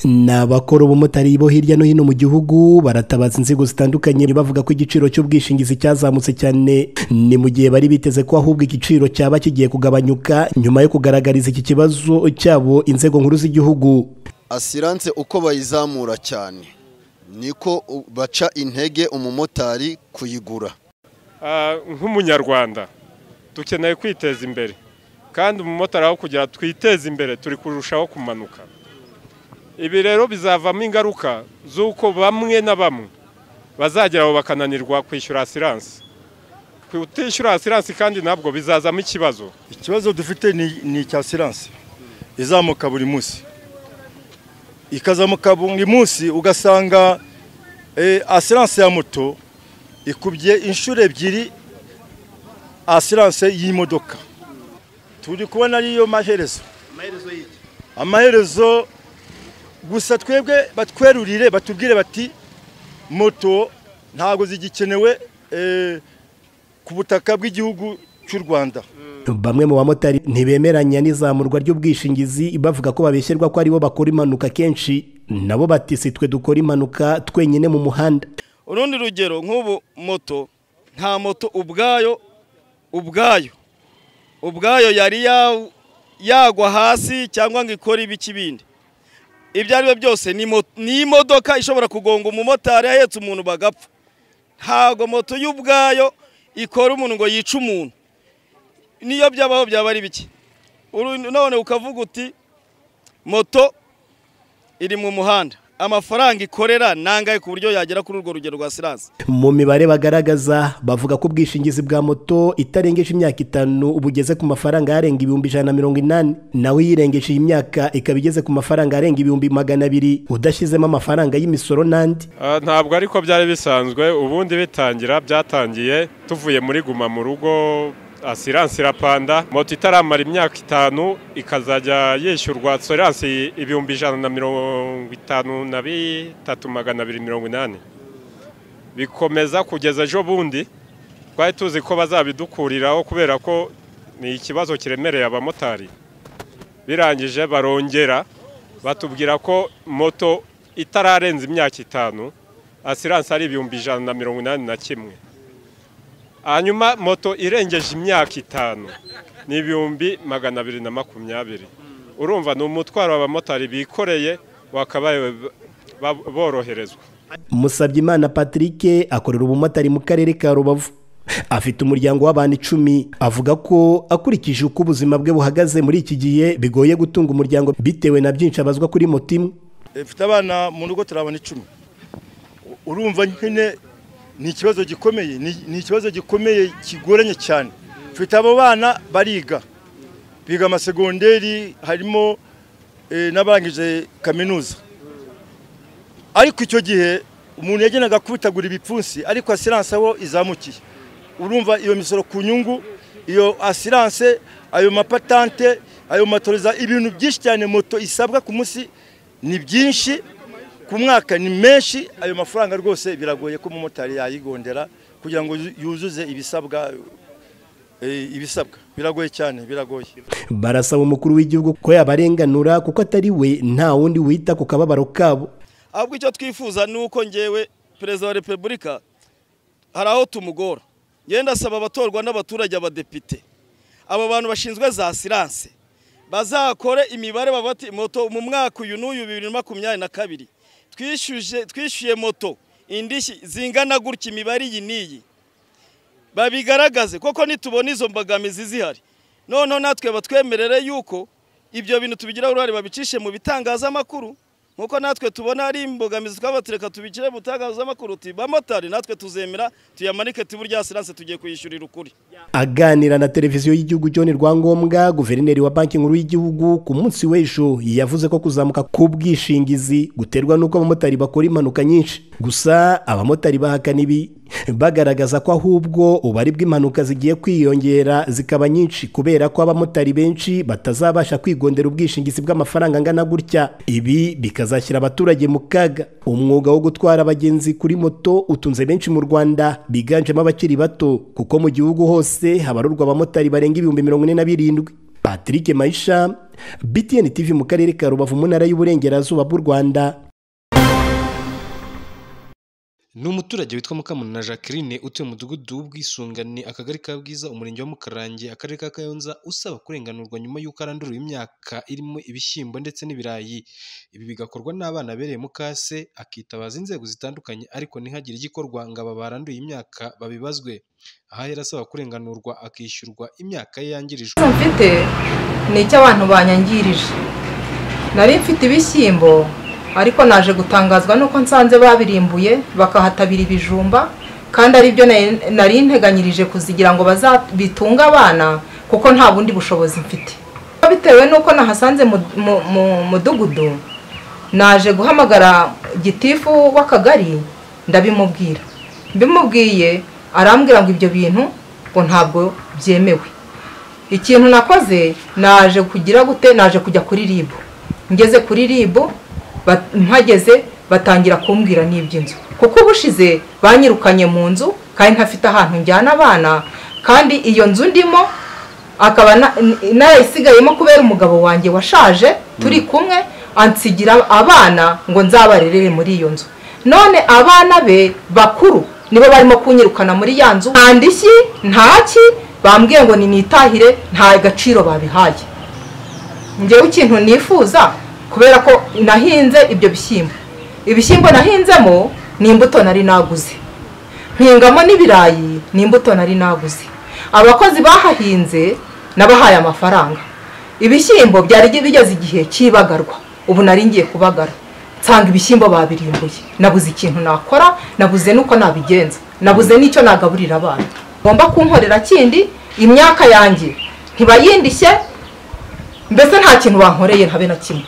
ni abakora ubumotari bo hirya no hino mu gihugu baratabaza inzego zitandukanye bavuga ko igiciro cy'ubwishingizi cyazamutse cyane ni mu gihe bari biteze ko ahubwo igiciro cyaba kigiye kugabanyuka nyuma yo kugaragariza iki kibazo cyabo inzego nkuru z'igihugu asiranse uko bayizamura cyane niko baca intege umumotari kuyigura nk'umunyarwanda dukeneye kwiteza imbere kandi umumotari aho kugira twiteze imbere turi kurushaho kumanuka ibi rero bizavamo ingaruka z'uko bamwe na bamwe bazageraho bakananirwa kwishyura asiranse kutishyura asiranse kandi ntabwo bizazamo ikibazo ikibazo dufite ni icya asiranse izamuka buri munsi ikazamuka buri munsi ugasanga asiranse ya moto ikubye inshuro ebyiri asiranse y'imodoka turi kubona ariyo maherezo amaherezo gusa twebwe batwerurire batubwire bati moto ntabwo zigikenewe ku butaka bw'igihugu cy'u rwanda bamwe mu bamotari ntibemeranya n'izamurwa ry'ubwishingizi bavuga ko babeshyerwa ko aribo bakora impanuka kenshi nabo bati si twe dukora impanuka twenyine mu muhanda urundi rugero nk'ubu moto nta moto ubwayo ubwayo ubwayo yari yagwa hasi cyangwa ngo ikore ibiki bindi ibyo ari byo byose ni imodoka ishobora kugonga umumotari ahetse umuntu bagapfa ntabwo moto y'ubwayo ikora umuntu ngo yice umuntu niyo byabaho byaba ari bike none ukavuga uti moto iri mu muhanda amafaranga ikorera nangahe ku buryo yagera kuri urwo rugero rwa siranse mu mibare bagaragaza bavuga ko ubwishingizi bwa moto itarengeje imyaka itanu bugeze ku mafaranga arenga ibihumbi ijana na mirongo inani naho iyirengeje iyi myaka ikaba igeze ku mafaranga arenga ibihumbi magana abiri udashyizemo amafaranga y'imisoro n'andi ntabwo ariko byari bisanzwe ubundi bitangira byatangiye tuvuye muri guma mu rugo asiranse irapanda moto itaramara imyaka itanu ikazajya yishyurwa asiranse ibihumbi ijana na mirongo itanu na bitatu magana abiri mirongo inani bikomeza kugeza ejo bundi twari tuzi ko bazabidukuriraho kubera ko ni ikibazo kiremereye abamotari birangije barongera batubwira ko moto itararenza imyaka itanu asiranse ari ibihumbi ijana na mirongo inani na kimwe hanyuma moto irengeje imyaka itanu ni ibihumbi magana abiri na makumyabiri urumva ni umutwaro w'abamotari bikoreye wakabaye boroherezwa Musabyimana patrick akorera ubumotari mu karere ka rubavu afite umuryango w'abantu icumi avuga ko akurikije uko ubuzima bwe buhagaze muri iki gihe bigoye gutunga umuryango bitewe na byinshi abazwa kuri moto imwe mfite abana mu rugo turabona icumi urumva nyine ni ikibazo gikomeye ni ikibazo gikomeye kigoranye cyane mfite abo bana bariga biga amasegonderi harimo n'abarangije kaminuza ariko icyo gihe umuntu yagenaga kubitagura ibipfunsi ariko asiranse aho izamukiye urumva iyo misoro ku nyungu iyo asiranse ayo mapatante ayo matoriza ibintu byinshi cyane moto isabwa ku munsi ni byinshi ku mwaka ni menshi ayo mafaranga rwose biragoye ko umumotari yayigondera kugira ngo yuzuze ibisabwa ibisabwa biragoye cyane biragoye barasaba umukuru w'igihugu ko yabarenganura kuko atari we nta wundi wita ku kababaro kabo ahubwo icyo twifuza ni uko ngewe perezida wa repubulika hari aho tumugora ngenda asaba abatorwa n'abaturage abadepite abo bantu bashinzwe za siranse bazakore imibare bati moto mu mwaka uyu n'uyu bibiri na makumyabiri na kabiri twishyuye moto indishyi zingana gutya imibare iyi n'iyi babigaragaze koko nitubona izo mbogamizi zihari noneho natwe batwemerere yuko ibyo bintu tubigiraho uruhare babicishe mu bitangazamakuru nk'uko natwe tubona ari imbogamizi twabatereka tubicire mu bitangazamakuru bamotari natwe tuzemera tuyamanike tuburyo asiranse tugiye kuyishyurira ukuri aganira na televiziyo y'igihugu John Rwangombwa guverineri wa banki nkuru y'igihugu ku munsi w'ejo yavuze ko kuzamuka k'ubwishingizi guterwa n'uko abamotari bakora impanuka nyinshi gusa abamotari bahakana ibi bagaragaza ko ahubwo ubari bw'impanuka zigiye kwiyongera zikaba nyinshi kubera ko abamotari benshi batazabasha kwigondera ubwishingizi bw'amafaranga angana gutya ibi bikazashyira abaturage mu kaga umwuga wo gutwara abagenzi kuri moto utunze benshi mu rwanda biganjemo abakiri bato kuko mu gihugu hose habarurwa abamotari barenga ibihumbi mirongo ine na birindwi patrick mayisha btn tv mu karere ka rubavu mu ntara y'uburengerazuba bw'u rwanda ni umuturage witwa mukamunana jacqueline utuye mu mudugudu w'ubwisungane akagari ka bwiza umurenge wa mukarange akarere ka kayonza usaba kurenganurwa nyuma y'uko arandurura imyaka irimo ibishyimbo ndetse n'ibirayi ibi bigakorwa n'abana abereye mukase akitabaza inzego zitandukanye ariko ntihagire igikorwa ngo aba baranduye imyaka babibazwe aha yari asaba kurenganurwa akishyurwa imyaka ye yangirijwe Ikibazo mfite ni icy'abantu banyangirije nari mfite ibishyimbo ariko naje gutangazwa nuko nsanze babirimbuye bakahatabira ibijumba kandi ari byo nari- nari nteganyirije kuzigira ngo bazabitunge abana kuko nta bundi bushobozi mfite bitewe n'uko nahasanze mu- mu- mu mudugudu naje guhamagara gitifu w'akagari ndabimubwira mbimubwiye arambwira ngo ibyo bintu ngo ntabwo byemewe ikintu nakoze naje kugira gute naje kujya kuri ribu ngeze kuri ribu ba- mpageze batangira kumbwira n'iby'inzu kuko ubushize banyirukanye mu nzu kandi ntafite ahantu njyana abana kandi iyo nzu ndimo akaba na- n- narayisigayemo kubera umugabo wanjye washaje turi kumwe ansigira abana ngo nzabarerere muri iyo nzu none abana be bakuru nibo barimo kunyirukana muri ya nzu nta ndishyi ntaki bambwiye ngo ninitahire nta gaciro babihaye njyewe ikintu nifuza kubera ko nahinze ibyo bishyimbo ibishyimbo nahinzemo ni imbuto nari naguze mpingamo n'ibirayi ni imbuto nari naguze abakozi bahahinze nabahaye amafaranga ibishyimbo byari bigeze igihe cy'ibagarwa ubu nari ngiye kubagara nsanga ibishyimbo babirimbuye nabuze ikintu nakora nabuze n'uko nabigenza nabuze n'icyo nagaburira abana ngomba kunkorera kindi imyaka yanjye ntibayindishye mbese nta kintu bankoreye ntabe na kimwe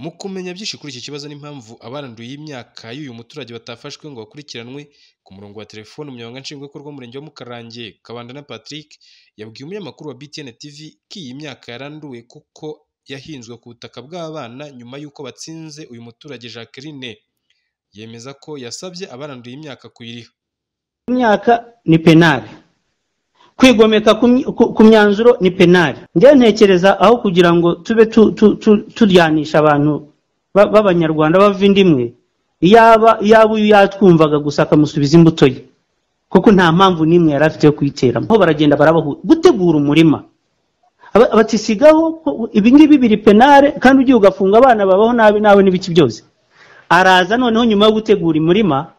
mu kumenya byinshi kuri iki kibazo n'impamvu abaranduye imyaka y'uyu muturage batafashwe ngo bakurikiranwe ku murongo wa telefoni umunyamabanga nshingwabikorwa w'umurenge wa mukarange kabanda na patrick yabwiye umunyamakuru wa btn tv ko iyi myaka yaranduwe kuko yahinzwe ku butaka bw'abana nyuma y'uko batsinze uyu muturage jacqueline yemeza ko yasabye abaranduye imyaka kuyiriha imyaka ni penali kwigomeka ku myi- ku- ku myanzuro ni penali njyewe ntekereza aho kugira ngo tube tu- tu- tu- turyanisha abantu ba- b'abanyarwanda bava indimwe yaba yaba uyu yatwumvaga gusa akamusubiza imbuto ye kuko nta mpamvu n'imwe yari afite yo kuyiteramo aho baragenda barabahura gutegura umurima Aba- abatisigaho ko ibi ngibi biri penale kandi ugiye ugafunga abana babaho nabi nawe n'ibiki byose araza noneho nyuma yo gutegura umurima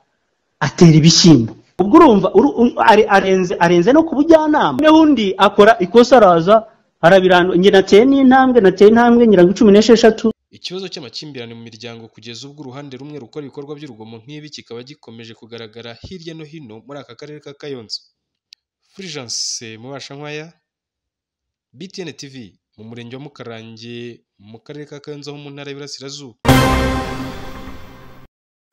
atera ibishyimbo ubwo urumva uru- u- are- arenze arenze no ku bujyanama noneho undi akora ikosa araza arabirandura njye nateye n'intambwe nateye intambwe ngira ngo cumi n'esheshatu ikibazo cy'amakimbirane mu miryango kugeza ubwo uruhande rumwe rukora ibikorwa by'urugomo nk'ibi kikaba gikomeje kugaragara hirya no hino muri aka karere ka kayonza furijanse mubashankwaya btn tv mu murenge wa mukarange mu karere ka kayonza ho mu ntara y'iburasirazuba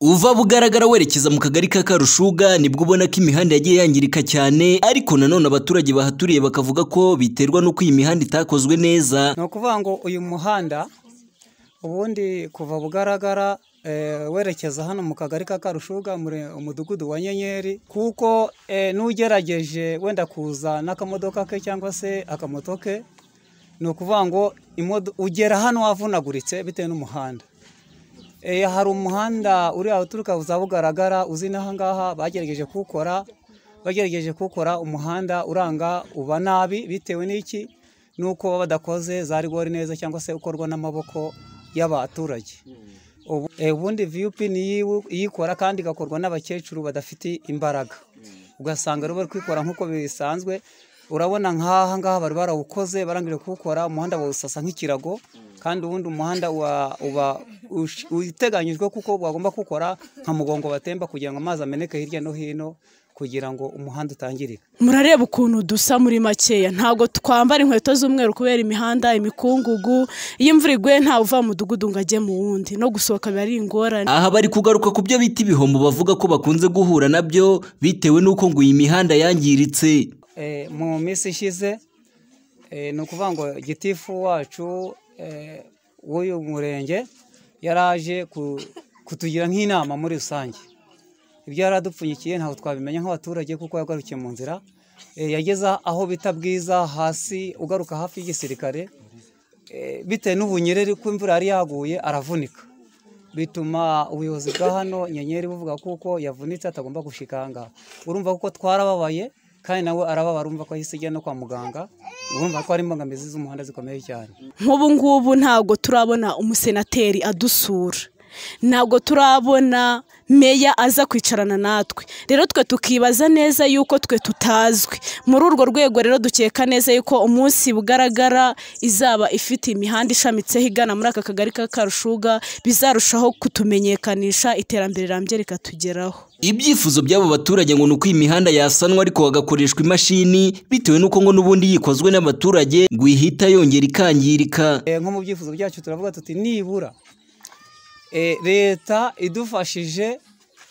uva bugaragara werekeza mu kagari ka karushuga nibwo ubona ko imihanda yagiye yangirika cyane ariko nanone abaturage bahaturiye bakavuga ko biterwa n'uko iyi mihanda itakozwe neza ni ukuvuga ngo uyu muhanda ubundi kuva bugaragara eh, werekeza hano mu kagari ka karushuga muri umudugudu wa nyenyeri kuko eh, n'ugerageje wenda kuza n'akamodoka ke cyangwa se akamoto ke ni ukuvuga ngo imodo- ugera hano wavunaguritse bitewe n'umuhanda Eh, hari umuhanda uri aho uturuka za bugaragara uzi n'aha ngaha bagerageje kuwukora bagerageje kuwukora umuhanda uranga uba nabi bitewe n'iki nuko baba badakoze za rigori neza cyangwa se ukorwa n'amaboko y'abaturage Ubu- eh, ubundi vup ni iyikora kandi igakorwa n'abakecuru badafite imbaraga ugasanga rero bari kwikora nk'uko bisanzwe urabona nk'aha ngaha bari barawukoze barangije kuwukora umuhanda bawusasa nk'ikirago kandi ubundi umuhanda wa- uba ush- uteganyijwe kuko bagomba kuwukora nka mugongo batemba kugira ngo amazi ameneke hirya no hino kugira ngo umuhanda utangirika murareba ukuntu dusa muri makeya ntabwo twambara inkweto z'umweru kubera imihanda imikungugu iyo imvura iguye ntawe uva mu mudugudu ngo ajye mu wundi no gusohoka biba ari ingorane aha bari kugaruka ku byo bita ibihombo bavuga ko bakunze guhura nabyo bitewe n'uko ngo iyi mihanda yangiritse Eh, mu minsi ishize eh, ni ukuvuga ngo gitifu wacu eh, w'uyu murenge yaraje ku- kutugira nk'inama muri rusange ibyo yaradupfunyikiye ntabwo twabimenya nk'abaturage kuko yagarukiye mu nzira yageze aho bita bwiza hasi ugaruka hafi y'igisirikare bitewe n'ubunyereri ko imvura yari yaguye aravunika bituma ubuyobozi bwa hano nyenyeri buvuga kuko yavunitse atagomba gushikanga urumva kuko twarababaye kandi nawe arababara urumva ko ahise ajya no kwa muganga urumva ko hari imbogamizi z'umuhanda zikomeye cyane nk'ubu ngubu ntabwo turabona umusenateri adusura ntabwo turabona meya aza kwicarana natwe rero twe tukibaza neza yuko twe tutazwi muri urwo rwego rero dukeka neza yuko umunsi bugaragara izaba ifite imihanda ishamitseho igana muri aka kagari ka karushuga bizarushaho kutumenyekanisha iterambere rirambye rikatugeraho ibyifuzo by'abo baturage ngo ni uko iyi mihanda yasanwa ariko hagakoreshwa imashini bitewe n'uko ngo n'ubundi yikozwe n'abaturage ngo ihita yongera ikangirika nko mu byifuzo byacu turavuga tuti nibura leta idufashije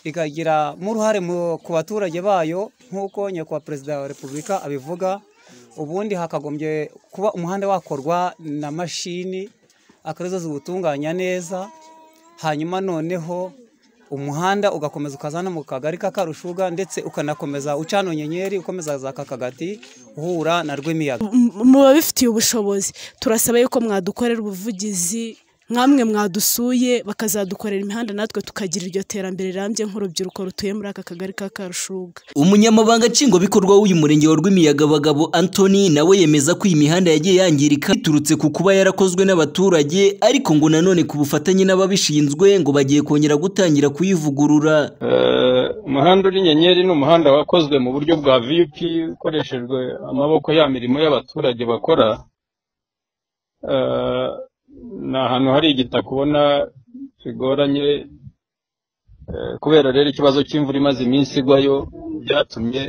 ikagira uruhare ku baturage bayo nk'uko nyakubahwa perezida wa repubulika abivuga ubundi hakagombye kuba umuhanda wakorwa na mashini akarizo ziwutunganya neza hanyuma noneho umuhanda ugakomeza ukaza no mu kagari ka karushuga ndetse ukanakomeza ucana nyenyeri ukomeza za kakagati uhura na rw'imiyaga muba bifitiye ubushobozi turasaba yuko mwadukorera ubuvugizi nkamwe mwadusuye bakazadukorera imihanda natwe tukagira iryo terambere rirambye nk'urubyiruko rutuye muri aka kagari ka karushuga umunyamabanga nshingwabikorwa w'uyu murenge wa rw'imiyagabagabo antoni nawe yemeza ko iyi mihanda yagiye yangirika biturutse ku kuba yarakozwe n'abaturage ariko ngo nanone ku bufatanye n'ababishinzwe ngo bagiye kongera gutangira kuyivugurura umuhanda uri nyenyeri ni umuhanda wakozwe mu buryo bwa viyupi ukoreshejwe amaboko ya mirimo y'abaturage bakora ni ahantu hari igitaka ubona bigoranye kubera rero ikibazo cy'imvura imaze iminsi igwayo byatumye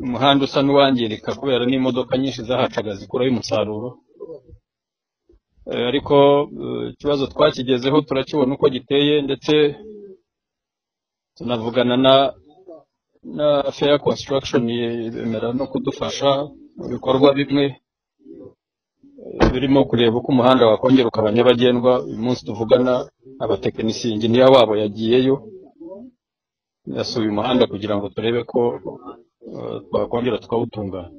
umuhanda usa n'uwangirika kubera n'imodoka nyinshi zahacaga zikuraho umusaruro ariko ikibazo twakigezeho turakibona uko giteye ndetse tunavugana na na feya konsitaragishoni yemera no kudufasha mu bikorwa bimwe birimo kureba uko umuhanda wakongera ukaba nyabagendwa uyu munsi tuvugana abatekinisiye inginiya wabo yagiyeo yasuye umuhanda kugira ngo turebe ko twakongera tukawutunganya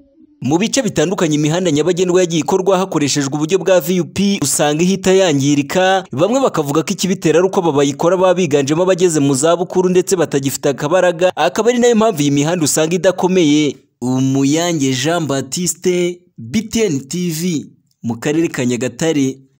mu bice bitandukanye imihanda nyabagendwa yagiye ikorwa hakoreshejwe uburyo bwa vup usanga ihita yangirika bamwe bakavuga ko ikibitera ari uko bayikora baba biganjemo abageze mu zabukuru ndetse batagifite akabaraga akaba ari nayo mpamvu iyi mihanda usanga idakomeye umuyange jean batiste btn tv mu karere ka nyagatare